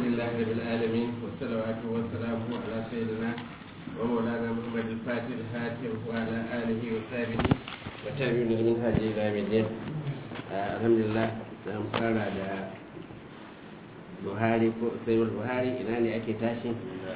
لله رب العالمين والصلوات والسلام على سيدنا ومولانا محمد الفاتح الهاتف وعلى آله وصحبه وتابعين من هذه إلى يوم الدين آه، الحمد لله نعم قال على Buhari ko sayar Buhari ina ne ake tashi?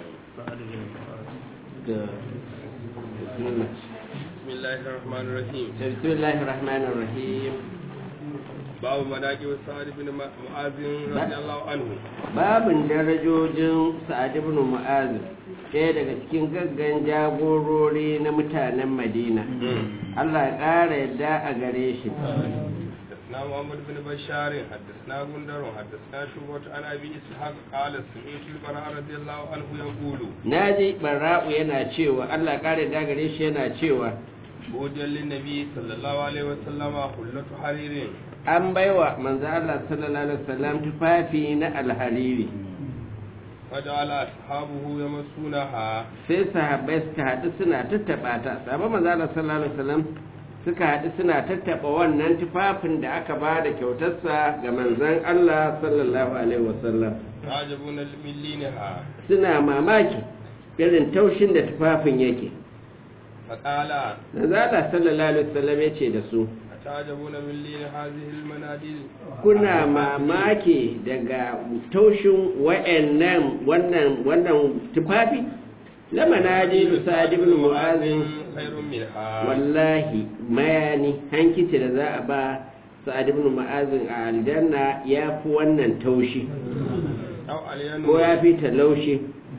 Da Bismillah. بسم الله الرحمن الرحيم Bismillahir Rahmanir Rahim. باب مناقب سعد بن معاذ رضي الله عنه Babin darajojin Sa'ad ibn Mu'az ɗaya daga cikin gaggan jagorori na mutanen Madina. Allah ya ƙara yadda a gare shi. حدثنا محمد بن بشار حدثنا غندر حدثنا شعبة عن ابي اسحاق قال سمعت البراء رضي الله عنه يقول Naji Barra'u yana cewa Allah ya ƙara yadda a gare shi yana cewa بوجا للنبي صلى الله عليه وسلم حلة حرير an baiwa manzo Allah sallallahu alaihi wasallam tufafi na alhariri. فجعل اصحابه يمسونها sai sahabbai suka haɗu suna tattaɓa ta sabon manzala sallallahu alaihi wasallam suka haɗu suna tattaɓa wannan tufafin da aka ba da kyautarsa ga manzon Allah sallallahu alaihi wasallam يعجبون من لينها suna mamaki irin taushin da tufafin yake فقال manzala sallallahu alaihi wasallam ya ce da su أتعجبون من لين هذه المناديل kuna mamaki daga taushin wa'annan wannan wannan tufafi lamana ji sa'ad ibn mu'azin خير منها wallahi mayani hankici da za a ba sa'ad ibn ma'azin a aljanna ya fi wannan taushi أو عليان ko ya fi ta laushi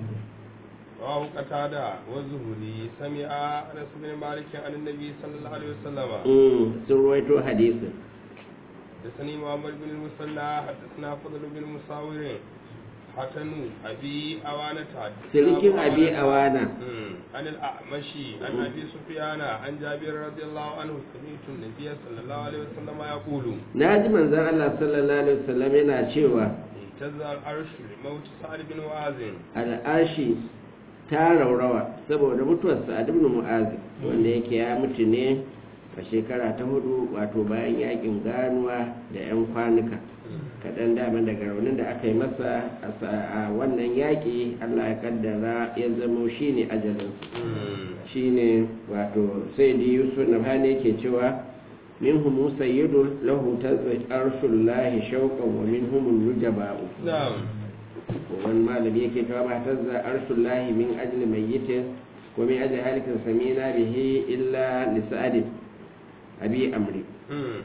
رواه قتادة والزهري سمع أنس بن مالك عن النبي صلى الله عليه وسلم Mm, sun ruwaito hadisin حدثني محمد بن المثنى حدثنا فضل بن مساور حسن أبي أوانة حدثنا sirikin أبو abi أوانة. awana مم. عن الأعمشي عن أبي سفيان عن جابر رضي الله عنه سمعت النبي صلى الله عليه وسلم يقول na ji manzan Allah sallallahu alaihi wasallam yana cewa اهتز العرش لموت سعد بن معاذ al'ashi ta raurawa saboda mutuwar sa'ad ibn mu'azin wanda yake ya mutu ne a shekara ta hudu wato bayan yakin ganuwa da 'yan kwanuka kaɗan dama daga raunin da aka yi masa a sa- a wannan yaƙi allah ya kaddara ya zamo shi ne ajalinsa shi ne wato sai di yusuf na hane yake cewa min humu sayyidun lahu tazwaj arshullahi shauqan wa min humun nujaba'u نعم wani malami yake cewa ba tazza arshullahi min ajli mayyitin wa min ajli halikin samina bihi illa li sa'adin abi amri مم.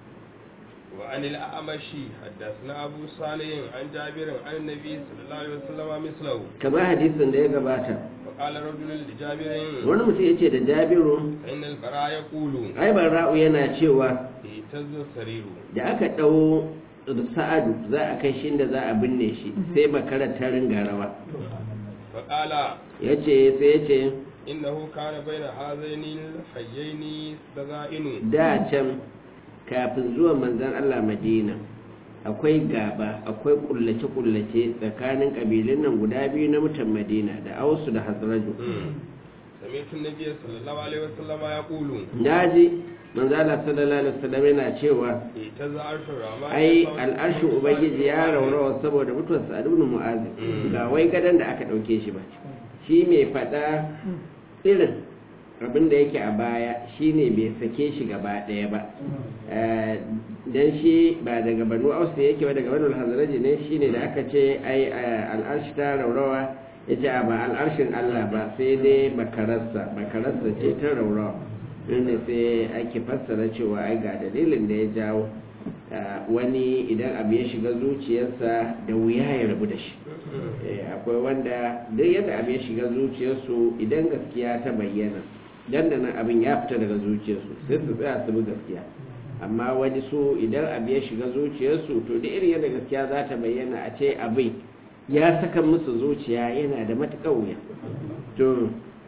وعن الأعمشي حدثنا أبو صالح عن جابر عن النبي صلى الله عليه وسلم مثله kamar hadisin da ya gabata فقال رجل لجابر wani mutum ya ce da jabiru فإن البراء يقول ai ra'u yana cewa اهتز السرير da aka ɗau sa'adu za a kai shi da za a binne shi sai makarar ta ringa rawa فقال ya ce sai ya ce إنه كان بين هذين الحيين دغائن da can kafin zuwa manzan Allah Madina akwai gaba akwai kullace-kullace tsakanin ƙabilun nan guda biyu na mutan Madina da Ausu da Hazraju سمعت النبي صلى الله عليه وسلم يقول daji manzan Allah sallallahu alaihi wasallam yana cewa اهتز عرش الرحمن ai بصوت al'arshin ubangiji ya raurawa saboda mutuwar Sa'ad ibn Mu'adh ga wai gadan da aka dauke shi ba shi mai fada irin abin da yake a baya shine bai sake shi gaba ɗaya ba Eh, dan shi ba daga banu ausu yake ba daga banu hazaraji ne shine da aka ce ai eh, al'arshi ta raurawa ya ce ba al'arshin Allah ba sai dai bakararsa bakararsa ce ta raurawa inda sai ake fassara cewa ai ga dalilin da ya jawo eh, wani idan abu ya shiga zuciyarsa da wuya ya rabu da shi Eh, akwai wanda duk yadda abin ya shiga zuciyarsu idan gaskiya ta bayyana dandanan abin ya fita daga zuciyarsu sai su tsaya su bi gaskiya amma wani su idan abin ya shiga zuciyarsu to da irin yadda gaskiya za ta bayyana a ce abin ya saka musu zuciya yana da matuƙar wuya to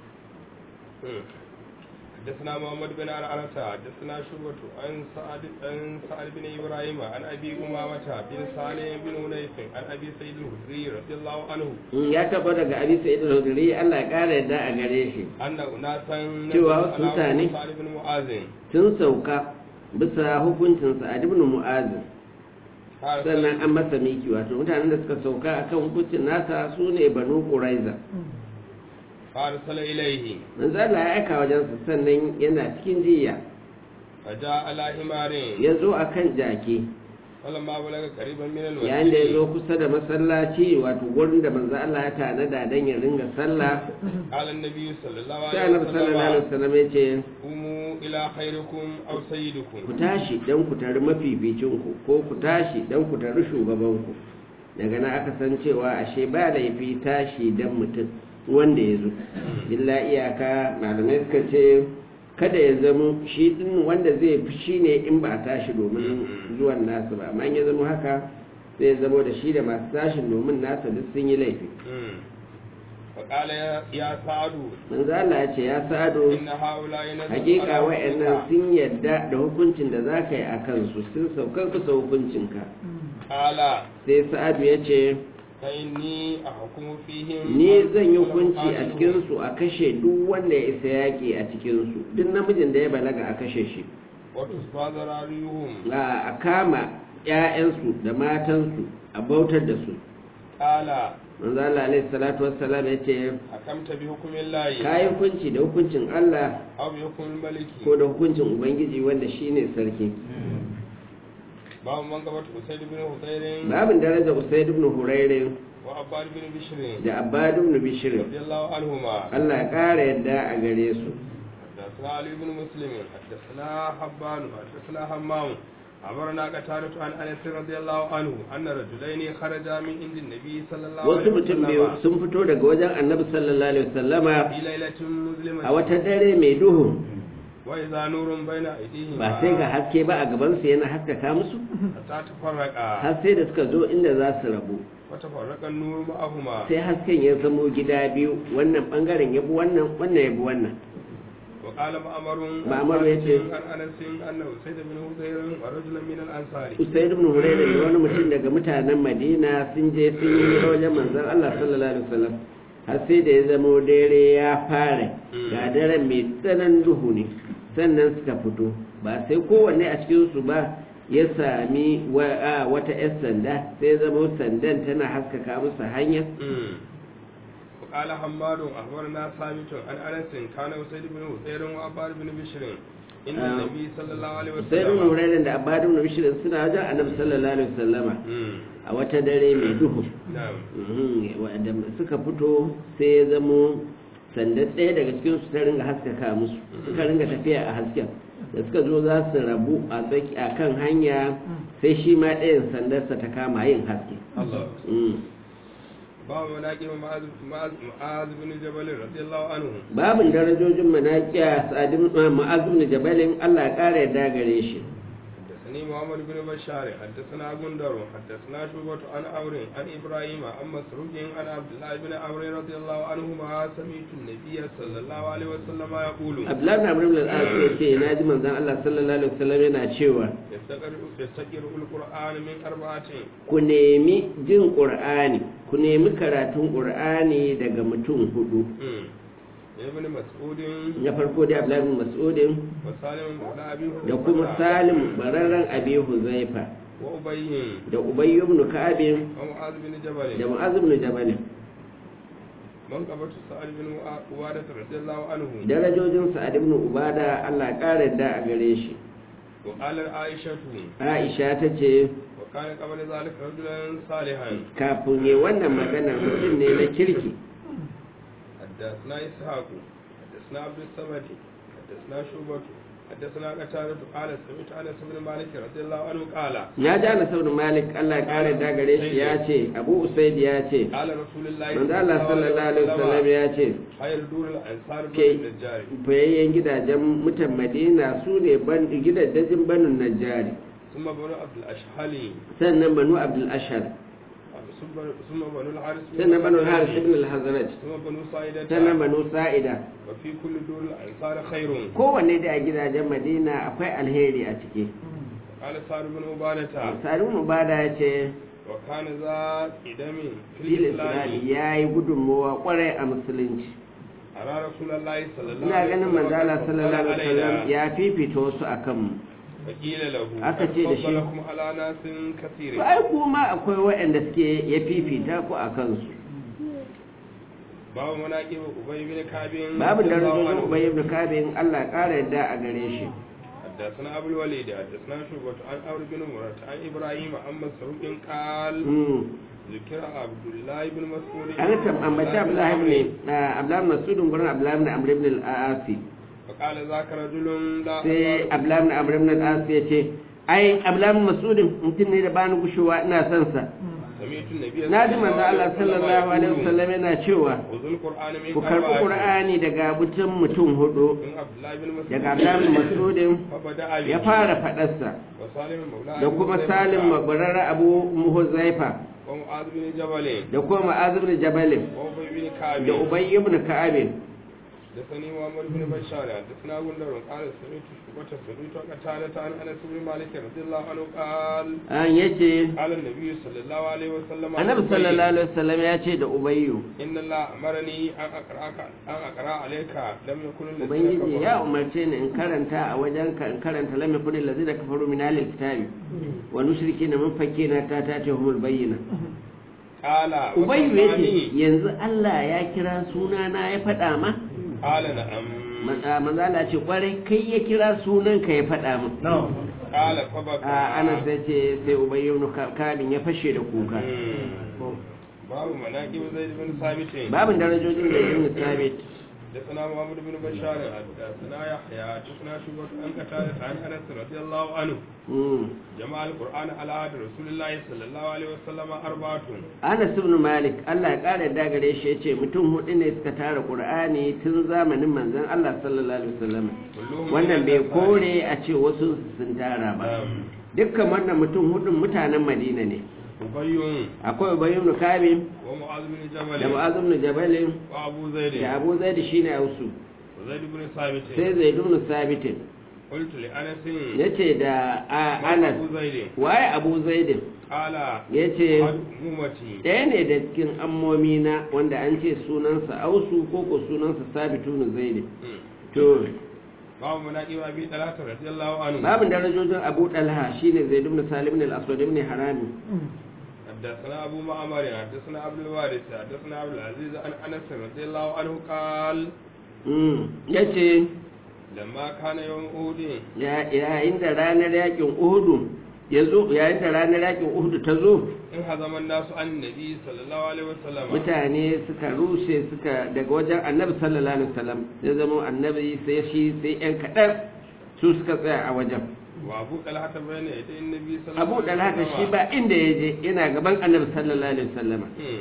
حدثنا محمد بن عرعرة حدثنا شعبة عن سعد عن سعد بن إبراهيم عن أبي أمامة بن صالح بن هنيف عن أبي سعيد الخدري رضي الله عنه in ya taɓa daga abi sa'id al-hudri Allah ya ƙara yadda a gare shi أن أناسا cewa wasu mutane سعد بن معاذ sun sauka bisa hukuncin sa'ad ibn mu'az sannan an masa miki wato mutanen da suka sauka akan hukuncin nasa su ne banu quraiza فارسل إليه manzo Allah ya aika wajensa sannan yana cikin jiya فجاء على حمار ya zo akan jaki فلما بلغ قريبا من yayin da ya zo المسجد kusa da masallaci wato gurin da manzo Allah ya tanada dan ya ringa sallah قال النبي صلى الله sai عليه annabi sallallahu alaihi وسلم wasallam ya ce قوموا إلى خيركم أو ku سيدكم tashi dan ku tari mafificinku ko ku tashi dan ku tari shugabanku daga nan aka san cewa ashe ba laifi tashi dan mutum wanda ya zo illa iyaka malamai suka ce kada ya zama shi din wanda zai fi shi ne in ba a tashi domin zuwan nasu ba amma in ya zama haka sai ya zama da shi da masu tashin domin nasa duk sun yi laifi مم. فقال يا يا سعد manzo Allah ya ce ya sado إن هؤلاء نزلوا hakika على wa'annan حكمك. sun yadda da hukuncin da za ka yi a kansu sun saukar kusa hukuncinka قال sai sa'adu ya ce فإني أحكم فيهم ni zan yi ولا hukunci a أقاتلهم. cikinsu a kashe duk wanda ya isa yaƙi a cikinsu duk namijin da ya balaga a kashe shi وتصفى ذراريهم a a kama 'ya'yansu da matansu a bautar da su قال manzo Allah alaihi salatu wassalam ya ce حكمت بحكم الله ka yi hukunci da hukuncin Allah أو بحكم الملك ko da hukuncin ubangiji wanda shine sarki باب من قبض أسيد بن حضير babin daraja usaid ibn hurairin وعباد بن بشر da abbad ibn bishr رضي الله عنهما Allah ya ƙara yadda a gare su حدثنا علي بن مسلم حدثنا حبان حدثنا همام أمرنا قتادة عن أنس رضي الله عنه أن رجلين خرجا من عند النبي صلى الله wasu عليه mutum biyu وسلم sun fito daga wajen annabi sallallahu alaihi wasallama في ليلة مظلمة a wata dare mai duhu وإذا نور بين أيديهما ba sai ga haske ba a gabansu yana haskaka musu حتى تفرقا har sai da suka zo inda za su rabu وتفرق النور معهما sai hasken ya zamo gida biyu wannan bangaren ya bi wannan wannan ya bi wannan وقال مأمر مأمر يتي. عن أنس أنه سيد بن حضير ورجلا من الأنصار usaid ibn hurairah da wani mutum daga mutanen madina sun je sun yi hira wajen manzon Allah sallallahu alaihi wasallam har sai da ya zamo dare ya fara ga daren mai tsanan duhu ne sannan suka fito ba sai kowanne a cikin su ba ya sami wa- a, wata 'yar sanda sai ya zamo sandan tana haskaka musu hanya مم. وقال حماد أخبرنا ثابت عن أنس كان سيد بن حضير وعباد بن بشر إن آه. النبي صلى الله عليه sai ibn وسلم hurairah da abadu ibn bishr suna wajen annabi sallallahu alaihi wasallama مم. a wata dare mai duhu نعم Mhm, wanda suka fito sai ya zamo sandar ɗaya daga cikin su ta ringa haskaka musu suka ringa tafiya a hasken da suka zo za su rabu a tsaki a kan hanya sai shi ma ɗayan sandarsa ta kama yin haske الله Mhm. باب مناقب معاذ معاذ معاذ بن جبل رضي الله عنه babin darajojin manaƙiya sa'adin ma'azu ne jabalin allah ya ƙara yadda gare shi حدثني محمد بن بشار حدثنا غندر حدثنا شعبة عن عمرو عن ابراهيم عن مسروق عن عبد الله بن عمرو رضي الله عنهما سمعت النبي صلى الله عليه وسلم يقول abdullahi na amurin al'adu ya ce na ji manzan allah sallallahu alaihi wasallam yana cewa يستقر يستقر القرآن من أربعة ku nemi jin ƙur'ani ku nemi karatun ƙur'ani daga mutum hudu أمم. ابن مسعود na farko dai abdullahi bin mas'udin وسالم بن أبي da kuma هريرة salim bararren abi huzaifa وأبي da ubay ibn ka'ab ومعاذ بن جبل da mu'az ibn jabal من قبض سعد بن عبادة رضي الله عنه darajojin sa'ad ibn ubada Allah ya kare da a gare shi وقال عائشة aisha ta ce وكان قبل ذلك رجلا صالحا kafin yi wannan magana mutum ne na kirki حدثنا إسحاق حدثنا عبد الصمد حدثنا شعبة حدثنا قتادة قال سمعت أنس بن مالك رضي الله عنه قال ya ji ana ibn malik Allah ya kare da gare shi ya ce abu usaid ya ce قال رسول الله manzo Allah sallallahu alaihi wasallam ya ce خير دور الأنصار بن ke النجار fayayyen gidajen mutan madina su ne ban gidajen banin najjari ثم بنو عبد الأشهلي sannan banu abdul ashar ثم ثم بنو الحارث بن sannan banu الخزرج، haris ibn al-hazraj ثم بنو سعيدة sannan banu sa'ida وفي كل دور الأنصار خير kowanne da a gidajen madina akwai alheri a ciki قال سعد بن عبادة sa'adu mubada ya ce وكان ذا قدم في fil الإسلام isra'i ya yi gudunmowa kwarai a musulunci أرى رسول الله صلى الله ina عليه ganin وسلم manzala قد sallallahu فضل alaihi wasallam علينا ya fifita wasu a kanmu فقيل له Aka ce da shi. فضلكم على ناس كثير to ai kuma akwai waɗanda suke ya fifita ku a kansu باب مناقب أبي بن كعب babu رضي الله darajojin عنه. ubay ibn kabin Allah ya ƙara yadda a gare shi حدثنا أبو الوليد حدثنا شعبة عن عمرو بن مرة عن إبراهيم عن مسروق قال Mm. ذكر عبد الله بن مسعود an tam ambaci Abdullahi ibn ah, Abdullahi ibn Mas'ud gurin Abdullahi ibn Amr ibn al-Asi فقال ذاك رجل لا sai Abdullahi ibn Amr ibn al-Asi ya ce ai Abdullahi ibn Mas'ud mutum ne da bani gushewa ina son sa سمعت النبي na ji manzo Allah sallallahu alaihi wasallam yana cewa وذو القرآن من ku karbi أربعة. Qur'ani daga mutum mutum hudu من عبد الله بن مسعود daga Abdullahi ibn Mas'ud فبدأ به ya fara fadarsa وسالم مولى da أبي kuma حذيفة Salim mabarara Abu Muhuzaifa ومعاذ بن جبل da kuma Mu'adh ibn Jabal وأبي بن كعب da Ubay ibn Ka'ab حدثني محمد بن بشار حدثنا غندر قال سمعت شعبة سمعت قتادة عن أنس بن مالك رضي الله عنه قال an yace قال النبي صلى الله عليه وسلم عن Annabi أبي sallallahu alaihi wasallam ya ce da Ubayyu إن الله أمرني أن أقرأك أن أقرأ عليك لم يكن الذين Ubangiji ya كفروا umarce ni in karanta a wajen ka in karanta lam yakun allazina kafaru min ahli kitabi wa mushrikina mun fakina ta ta ta humul bayyina قال Ubayyu yace وسمعني yanzu Allah ya kira sunana ya faɗa ma قال نعم manzo Allah ce kwarai kai ya kira sunan ka ya faɗa min قال فبكى a ana sai ce sai Ubayyu ibn Ka- Kabin ya fashe da kuka مم. باب مناقب زيد بن ثابت babin darajojin da ibn Sabit حدثنا محمد بن بشار حدثنا يحيى حدثنا شعبة عن قتادة عن انس رضي الله عنه mm. جمع القرآن على عهد رسول الله صلى الله عليه وسلم أربعة Anas ibn Malik Allah ya kare da gare shi yace mutum hudu ne suka tara Qur'ani tun zamanin manzon Allah sallallahu alaihi wasallam كلهم wannan من bai الأنصار. kore a ce wasu sun tara ba نعم. dukkan wannan mutum hudun mutanen Madina ne أبي akwai Ubay ibn Kabir ومعاذ بن da جبل Mu'adh ibn Jabal وأبو زيد da Abu Zaid shine Ausu وزيد بن ثابت sai Zaid ibn Sabit قلت لأنس yace da a- من Anas أبو زيد waye Abu Zaid قال yace قد أمتي ɗaya ne da cikin ammomi na wanda an ce sunansa Ausu ko ko sunansa Sabitu ibn Zaid مم. to باب مناقب أبي طلحة رضي الله عنه babin darajojin abu dalha shine zaid ibn salim ibn al-aswad ibn harami حدثنا أبو معمر حدثنا عبد الوارث حدثنا عبد العزيز عن أنس رضي الله عنه قال mm yace لما كان يوم أحد ya- yayin da ranar yakin uhudu yazo yayin da ranar yakin uhudu ta zo انهزم الناس عن النبي صلى الله عليه وسلم mutane suka rushe suka daga wajen annabi sallallahu alaihi wasallam ya zama annabi sai shi sai yan kadan su suka tsaya a wajen وأبو طلحة بين يدي النبي صلى الله abu عليه dalha وسلم shi ba inda ya je yana gaban annabi sallallahu alaihi wasallam مم.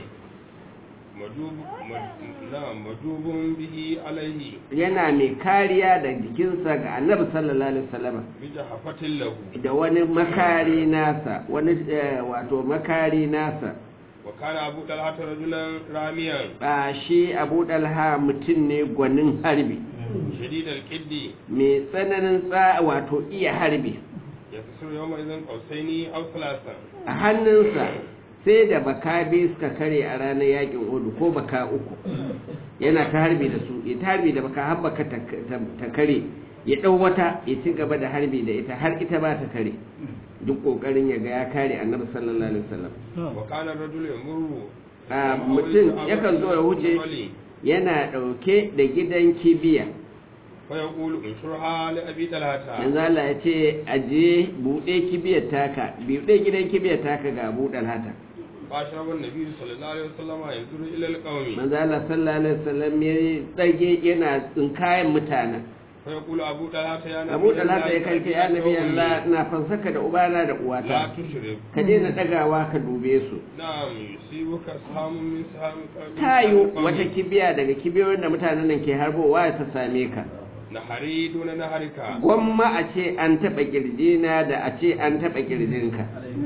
مجوب مج- نعم مجوب به عليه yana mai kariya da jikinsa ga annabi sallallahu alaihi wasallam بجحفة له da wani makari nasa wani eh, wato makari nasa وكان أبو طلحة رجلا راميا ba shi abu dalha mutum ne gwanin harbi شديد الكد mai tsananin tsa wato iya harbi يكسر يومئذ قوسين أو ثلاثا a hannunsa sai da baka biyu suka kare a ranar yakin hudu ko baka uku yana ta harbi da su ya ta harbi da baka har baka ta ta- ta kare ya ɗau wata ya ci gaba da harbi da ita har ita ba ta kare duk ƙoƙarin ya ga ya kare annabi sallallahu alaihi wasallam وكان الرجل يمر a mutum yakan zo ya wuce yana ɗauke da gidan kibiya فيقول انشرها لأبي طلحة yanzu Allah ya ce aje buɗe kibiyar taka buɗe gidan kibiyar taka ga buɗar hata فأشرب النبي صلى الله عليه وسلم ينظر إلى القوم manzo Allah sallallahu alaihi wasallam ya tsage yana tsinkayen mutanen فيقول أبو طلحة يا نبي Abu Talha ya kai ya nabi أمي، Allah ina fansaka da ubana da لا uwata تشرب ka daina dagawa ka dube su نعم يصيبك سهم من سهم من tayu سهم wata قومي. kibiya daga kibiyoyin da mutanen nan ke harbowa ta same ka نهري دون نهرك gwamma a ce an taɓa kirjina da a ce an taɓa kirjinka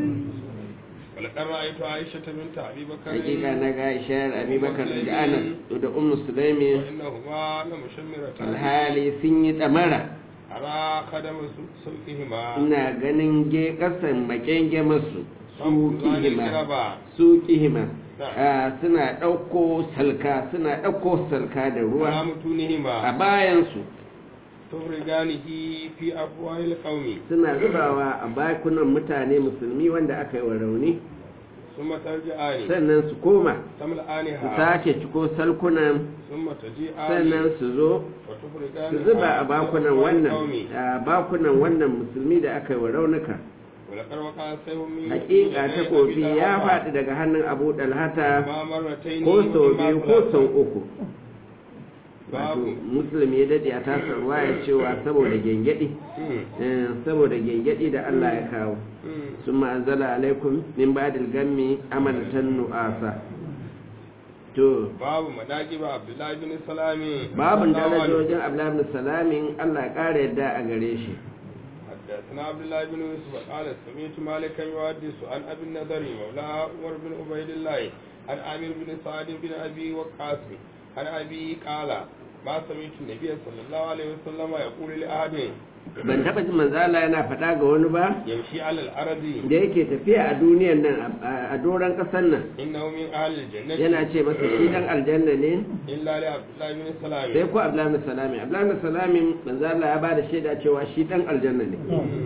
ولقد رأيت عائشة بنت أبي بكر hakika na ga ishayar abubakar da anas da ummu sulaimi وإنهما لمشمرتان alhali sun yi ɗamara أرى خدم سوقهما ina ganin ge kasan makenge masu su صمت عن kihima الكربة su kihima Ah, suna ɗauko salka suna ɗauko salka da على ruwa a متونهما bayansu tubriganihi fi afwahil qaumi suna zubawa a bakunan mutane musulmi wanda aka yi wa rauni thumma tarji'ani sannan su koma su tamla'aniha sake ciko salkunan thumma taji'ani sannan su zo wa tubrigani su zuba a bakunan wannan a bakunan wannan musulmi da aka yi wa raunuka ولقد وقع سيف من hakika takobi ya faɗi daga hannun abu dalhata ما مرتين ko sau وإما biyu ko sau ثلاثة. uku wato musulmi ya dade a tasar ya cewa saboda gengedi مم. eh, saboda gengedi da Allah ya kawo مم. sun ma'azala alaikum min ba'dil gammi amanatan nu'asa to babu madaki ba abdullahi bin salami babun darajojin abdullahi ibn salamin Allah ya kare yadda a gare shi حدثنا عبد الله بن يوسف قال سمعت مالكا يحدث عن ابي النضر مولى عمر بن عبيد الله عن عامر بن سعد بن ابي وقاص عن ابي قال ما سمعت النبي صلى الله عليه وسلم يقول لاحد ban taba jin manzo Allah yana faɗa ga wani ba يمشي على الارض da yake tafiya a duniyar nan a- a doron ƙasar nan انه من اهل الجنه yana ce masa shi dan aljanna ne الا لعبد الله بن سلام sai ko abdullahi ibn salami abdullahi ibn salami manzo Allah ya bada shaida cewa shi dan aljanna ne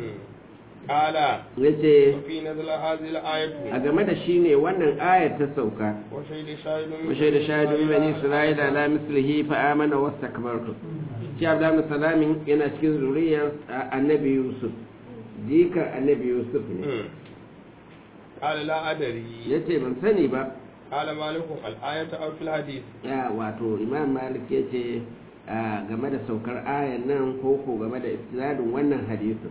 قال yace وفي نزل هذه الايه a game da shi ne wannan ayar ta sauka وشهد شاهد من وشهد شاهد من بني إسرائيل على مثله فآمن واستكبرتم shi Abdullahi ibn Salamin yana cikin zuriyar annabi Yusuf jikar annabi Yusuf ne مم. قال لا ادري yace ban sani ba قال مالك الآية أو في الحديث ya wato Imam Malik yace a game da saukar ayan nan ko ko game da isnadin wannan hadisin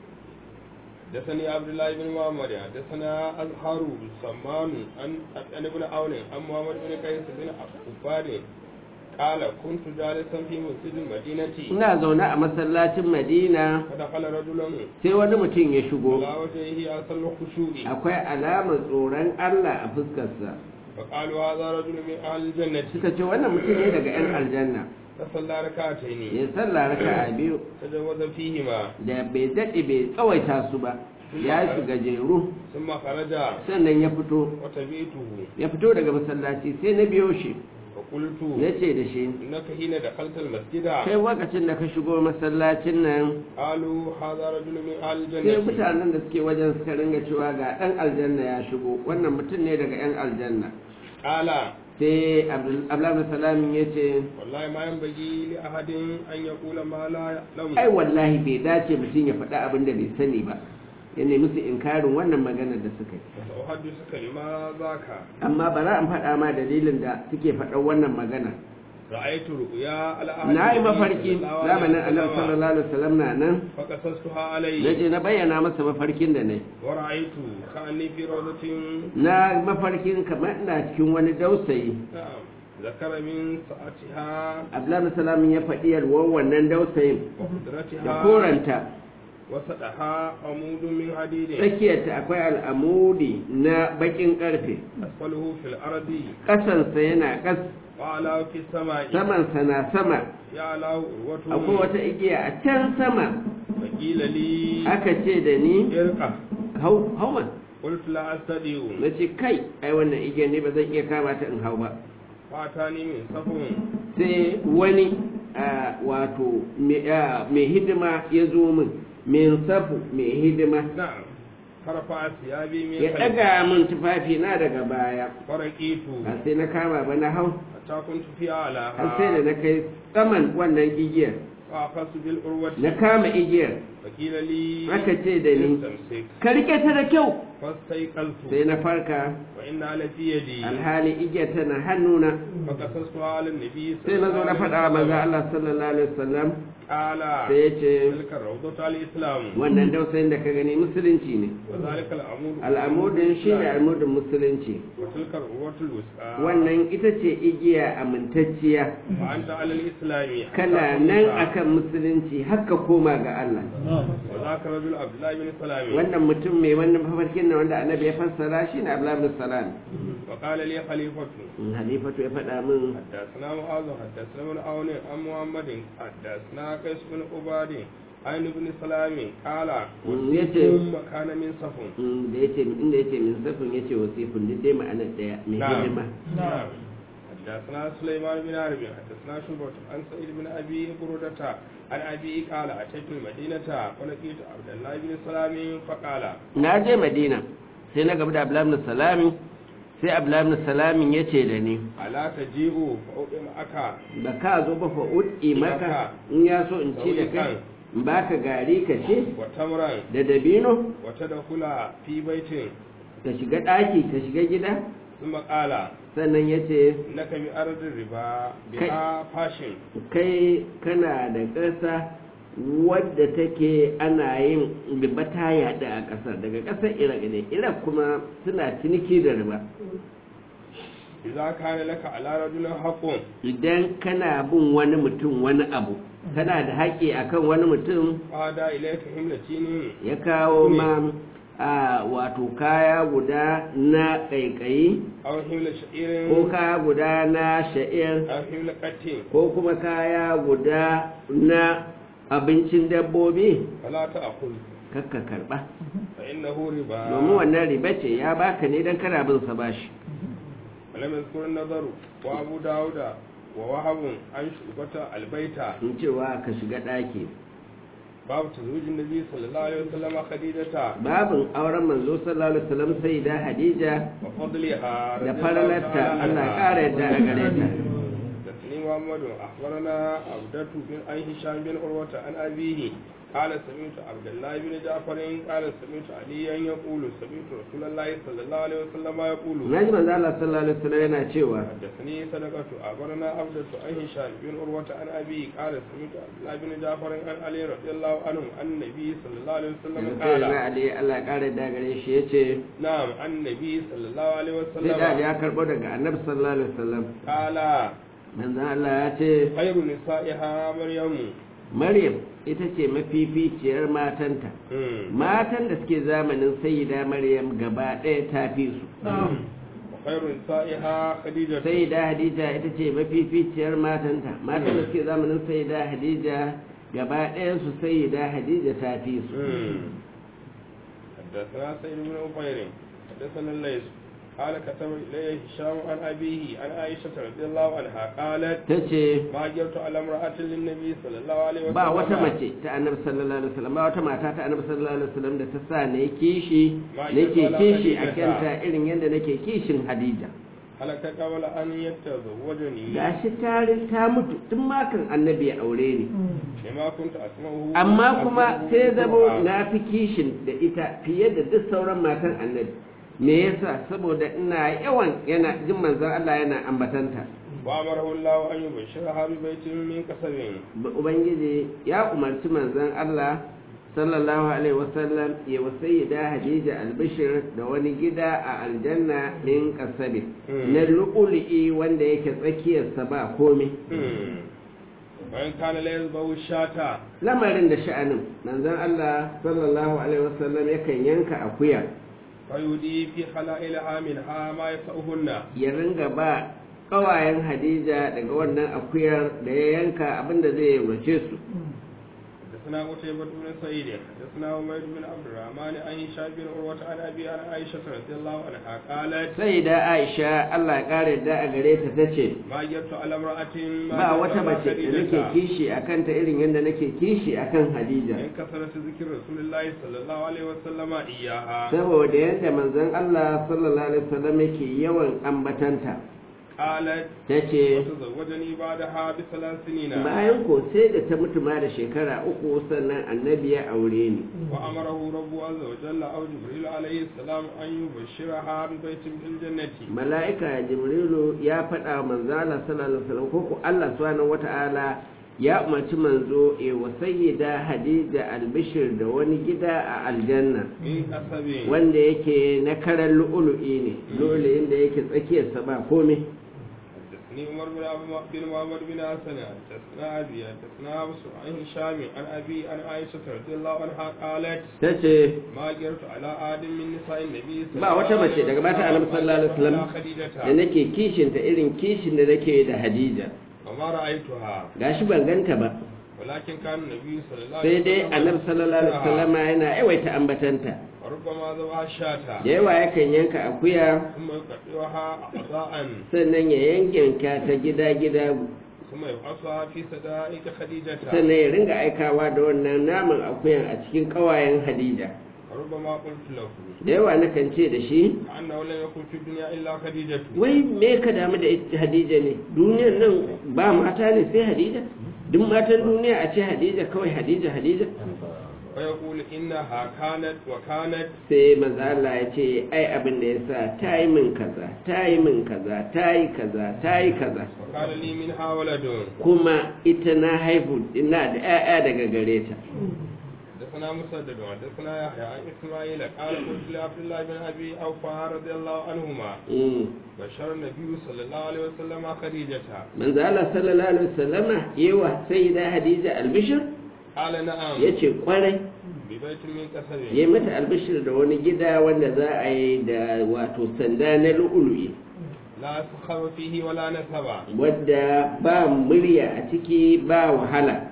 حدثني عبد الله بن محمد حدثنا أزهر سمان عن عن ابن عون عن محمد بن قيس بن عباد قال كنت جالسا في مسجد المدينة ina zaune a masallacin Madina فدخل رجل sai wani mutum ya shigo على وجهه أصل الخشوع akwai alamar tsoron Allah a fuskarsa فقالوا هذا رجل من أهل الجنة suka ce wannan mutum ne daga 'yan aljanna فصلى ركعتين ya sallah raka'a biyu تجوز فيهما da bai daɗe bai tsawaita su ba ya su gajeru ثم خرج sannan ya fito وتبيته ya fito daga masallaci sai na biyo shi فقلت ya ce da shi إنك حين دخلت المسجد kai lokacin da ka shigo masallacin nan قالوا هذا رجل من أهل sai الجنة mutanen da suke wajen suka ringa cewa ga ɗan aljanna ya shigo wannan mutum ne daga 'yan aljanna قال sai abdullahi salamin ya ce والله ما ينبغي لأحد أن يقول ما لا يعلم ai wallahi bai dace mutum ya faɗi abin da bai sani ba ya nemi su inkarin wannan maganar da suka yi وسأحدثك لما ذاك amma ba za in faɗa ma dalilin da suke faɗar wannan magana رأيت رؤيا على أهل na yi النبي mafarki صلى الله عليه zamanin annabi وسلم sallallahu alaihi wasallam na nan فقصصتها na عليه je na bayyana masa mafarkin da ne ورأيت كأني في روضة na mafarkin kamar ina cikin wani dausayi نعم ذكر من ساعتها abdullahi salamin ya faɗi yalwar wannan dausayin da وقدرتها koranta وسطها عمود من حديد tsakiyarta akwai al'amudi na bakin karfe أسفله في الأرض ƙasansa yana ƙas وأعلاه في السماء samansa na sama يعلاه akwai عروته wata igiya a can sama فقيل لي aka ce da ni ارقى hau hauman قلت لا أستطيع na ce kai ai wannan igiyar ne ba zan iya kama ta in hau ba فأتاني من صفو sai wani a, wato mai a, mai hidima ya zo min min safu mai hidima نعم فرفع ثيابي من ya خلفي ɗaga min tufafi na daga baya فرقيت ba sai na kama ba na hau حتى كنت في har sai da أعلاها na kai saman wannan igiyar فأخذت بالعروة na kama igiyar فقيل لي aka ce da ni استمسك ka rike ta da kyau فاستيقظت sai na farka وإنها لفي يدي alhali igiyar tana hannuna فقصصتها على النبي sai na zo na faɗa wa maza Allah sallallahu alaihi wasallam قال sai ya ce تلك الروضة على الإسلام wannan dausayin da ka gani musulunci ne وذلك العمود al'amudin shi ne al'amudin musulunci وتلك العروة الوسطى wannan ita ce igiya amintacciya وأنت على الإسلام حتى kana تموت. nan akan musulunci haka koma ga Allah وذاك رجل عبد الله بن سلام wannan mutum mai wannan mafarkin na wanda annabi ya fassara shi ne Abdullah bin Salam وقال لي خليفة halifatu ya faɗa min حدثنا معاذ حدثنا من عون عن محمد حدثنا قيس بن عباد عن ابن سلام قال Mm, yace- ثم كان من صف mm, da yace inda yace min safin yace wasifun duk dai ma'anar daya mai hidima نعم حدثنا سليمان بن حرب حدثنا شعبة عن سعيد بن أبي برودة عن أبي قال أتيت المدينة فلقيت عبد الله بن سلام فقال na je madina sai na gaba da abdullahi salami sai abdullahi salamin ya ce da ni ألا تجيء فأطعم أكا ba ka zo ba fa'ud'i maka in ya so in ci da kai in baka gari ka ce وتمرا da dabino وتدخل في بيت ka shiga ɗaki ka shiga gida ثم قال sannan ya ce إنك بأرض الربا بها فاشن kai kana da ƙasa wadda take ana yin riba ta yaɗu a ƙasar daga ƙasar iraq ne iraq kuma suna ciniki da riba إذا كان لك على رجل حق idan kana bin wani mutum wani abu kana da haƙƙi akan wani mutum فهدى إليك حملتين ya kawo ma a wato kaya guda na ƙaiƙayi أو حمل شعير ko kaya guda na sha'ir أو حمل قت ko kuma kaya guda na abincin dabbobi فلا تأخذ kakka karɓa فإنه ربا domin wannan riba ce ya baka ne don kana bin sa bashi ولم يذكر النظر وأبو داود ووهب عن شعبة البيت in cewa ka shiga ɗaki باب تزوج النبي صلى الله عليه وسلم خديجة babin auren manzo sallallahu alaihi wasallam sai da hadija وفضلها da رضي الله falalarta تعالى Allah عنها. ƙara yadda a gare ta حدثني محمد أخبرنا عبدة بن عن هشام بن عروة عن أبيه قال سمعت عبد الله بن جعفر قال سمعت عليا يقول سمعت رسول الله صلى الله عليه وسلم يقول naji manzo Allah sallallahu alaihi wasallam yana cewa حدثني صدقة أخبرنا عبدة عن هشام بن عروة عن أبيه قال سمعت عبد الله بن جعفر عن علي رضي الله عنه عن النبي صلى الله عليه وسلم sai قال na Ali Allah ƙara yadda gare shi yace نعم عن النبي صلى الله عليه sai da Ali وسلم ya karbo daga Annabi sallallahu alaihi wasallam قال manzo Allah ya ce خير نسائها مريم Maryam ita ce mafificiyar matanta مم. matan da suke zamanin sayyida Maryam gaba ɗaya ta fi su وخير نسائها خديجة sayyida Hadija ita ce mafificiyar matanta matan da suke zamanin sayyida Hadija gaba ɗayan su sayyida Hadija ta fi su مم. حدثنا سيد بن عفير حدثنا الليث قال كتب إليه هشام عن أبيه عن عائشة رضي الله عنها قالت tace ما جرت على امرأة للنبي صلى الله عليه وسلم ba wata mace ta annabi sallallahu alaihi wasallam ba wata mata ta annabi sallallahu alaihi wasallam da ta sa ne kishi nake kishi a kanta irin yadda nake kishin Hadija هلك قبل أن يتزوجني gashi tarin ta mutu tun makan annabi ya aure ni لما كنت أسمعه amma kuma sai zamo أسمعه. na fi kishin da ita fiye da duk sauran matan annabi me yasa saboda ina yawan yana jin manzon Allah yana ambatanta وأمره الله أن يبشرها ببيت من كسب ubangiji ya umarci manzon Allah sallallahu alaihi wasallam ya wasayyida Hadija albishir da wani gida a aljanna min kasabi Mm. na lu'ulu'i wanda yake tsakiyarsa ba komai مم. وإن كان لا يذبح الشاة lamarin da sha'anin manzon Allah sallallahu alaihi wasallam yakan yanka akuya فيودي في خلائلها منها ما يسعهن ya ringa ba ƙawayen Hadija daga wannan akuyar da ya yanka abinda zai yaurace su حدثنا قتيبة بن سعيد حدثنا عمير بن عبد الرحمن عن هشام بن عروة عن أبي عن عائشة رضي الله عنها قالت sai da Aisha Allah ya kare da a gare ta tace ما جرت على امرأة ما ba جرت wata على mace da nake خديجة kishi akan ta irin yadda nake kishi akan Hadija إن كثرت ذكر رسول الله صلى الله عليه وسلم إياها saboda yadda manzon Allah sallallahu alaihi wasallam yake yawan ambatanta قالت tace وتزوجني بعدها بثلاث سنين bayan ko sai da ta mutu ma da shekara uku sannan annabi ya aure ni وأمره رب عز وجل أو جبريل عليه السلام أن يبشرها ببيت في الجنة mala'ika jibrilu ya faɗa wa manzo Allah sallallahu alaihi wasallam ko ko Allah subhanahu wata'ala ya umarci manzo e wa sayyida hadija albishir da wani gida a aljanna من أسب wanda yake na karan lu'ulu'i ne lu'ulu'in da yake tsakiyarsa ba komai حدثني عمر بن عبد بن محمد بن حسن حدثنا أبي حدثنا أبو عن هشام عن أبي عن عائشة رضي الله عنها قالت tace ما جرت على آدم من نساء النبي صلى ba wata mace daga mata annabi sallallahu alaihi wasallam ولا خديجة da nake kishin ta irin kishin da nake da Hadija وما رأيتها gashi ban ganta ba ولكن كان النبي صلى الله sai عليه dai وسلم annabi sallallahu alaihi wasallam yana yawaita ambatanta وربما ذبح الشاة da yawa yakan yanka akuya ثم يقطعها أعضاء sannan ya yankinka ta gida-gida ثم يبعثها في صدائق خديجة sannan ya ringa aikawa da wannan naman akuyan a cikin ƙawayen hadija وربما قلت له da yawa nakan ce da shi أنه لم يكن في الدنيا إلا خديجة wai me ka damu da ita hadija ne duniyan nan ba mata ne sai hadija duk matan duniya a ce hadija kawai hadija hadija ويقول إنها كانت وكانت sai mazala ya ce ai abin da ya sa ta yi min kaza ta yi min kaza ta yi kaza ta yi kaza وكان لي منها ولد kuma ita na haihu ina da 'ya'ya daga gare ta حدثنا مسدد حدثنا يحيى عن اسماعيل قال قلت لعبد الله بن ابي اوفى رضي الله عنهما Mm. بشر النبي صلى الله عليه وسلم خديجة manzo Allah sallallahu alaihi wasallama yewa sayyida hadija albishir قال نعم yace kwarai ببيت من قصب yayi mata albishir da wani gida wanda za a yi da wato sanda na lu'ulu'i لا سخر فيه ولا نسب wadda ba murya a ciki ba wahala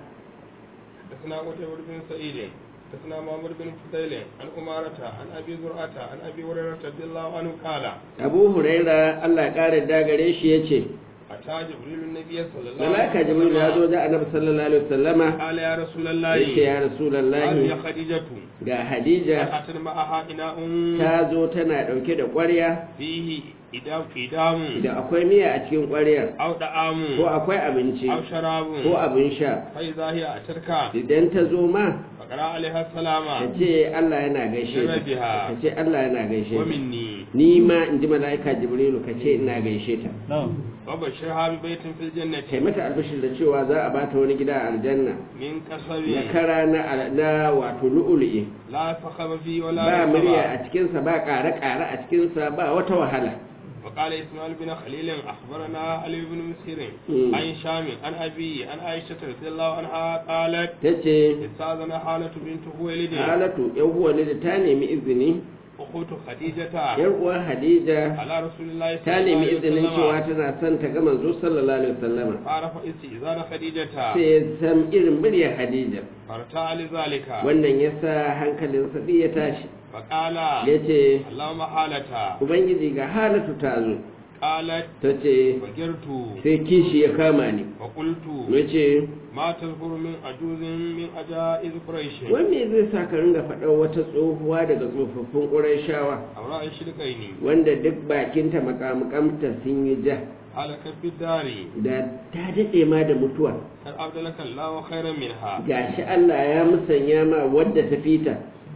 حدثنا قتيبة بن سعيد حدثنا محمد بن فضيل عن أمارة عن أبي زرعة عن أبي هريرة رضي الله عنه قال abu huraira Allah ya kare dagare shi yace أتى جبريل النبي صلى الله عليه malaka jibril ya zo وسلم da annabi sallallahu alaihi wasallama قال يا رسول yace الله ya قال rasulullahi يا خديجة ga hadija أتت معها إناء ta zo tana dauke da ƙwarya فيه إدام إدام da akwai miya a cikin ƙwaryar أو دعام ko akwai abinci أو شراب ko abin sha فإذا هي أتتك idan ta zo ma فقرأ عليها السلام ta ce Allah yana gaishe ta Rabiha. ta ce Allah yana gaishe ta ومني ni ma in ji mala'ika jibrilu ka ce ina gaishe ta وبشرها ببيت في kai الجنة mata albashir da cewa za a bata wani gida a aljanna من na قصب kara na na wato lu'ulu'i لا صخب فيه ولا ba نصب. murya a cikinsa ba ƙare-ƙare a cikinsa ba wata wahala وقال إسماعيل بن خليل أخبرنا علي بن مسير مم. عن شام عن أبي عن عائشة رضي الله عنها قالت ta ce استاذن حالة بنت خويلد halatu yan uwa ne da ta nemi izini أخوت خديجة yan uwa hadija على رسول الله ta صلى الله nemi عليه izinin cewa وسلم tana son ta ga manzo sallallahu alaihi wasallama فعرف استئذان خديجة sai ya san irin muryar hadija فارتاع لذلك wannan ya sa hankalinsa ɗi ya tashi فقال ya ce اللهم حالة ubangiji ga halatu ta zo قالت ta ce فجرت sai kishi ya kama ni وقلت ya ce ما تذكر من عجوز من عجائز قريش wai me zai sa ka ringa faɗar wata tsohuwa daga tsofaffin ƙurayshawa أو رأي شركين wanda duk bakinta makamukamta sun yi ja هلك في الدار da ta daɗe ma da mutuwa قد أبدلك الله خيرا منها gashi Allah ya musanya ma wadda ta fita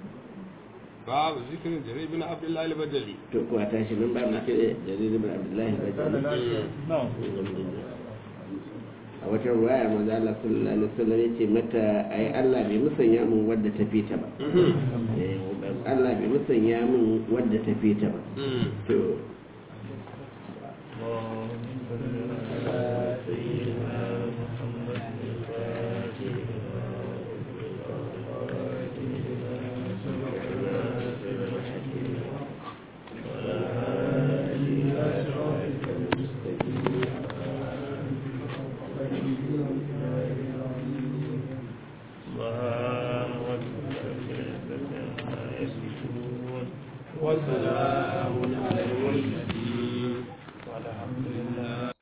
باب ذكر جرير بن عبد الله البجلي to kuwa tashi nan ba mu ce jarir ibn abdullahi bajali a wata ruwaya manzo Allah sallallahu alaihi wasallam yace mata ai Allah bai musanya mun wadda ta fita ba eh Allah bai musanya mun wadda ta fita ba to والسلام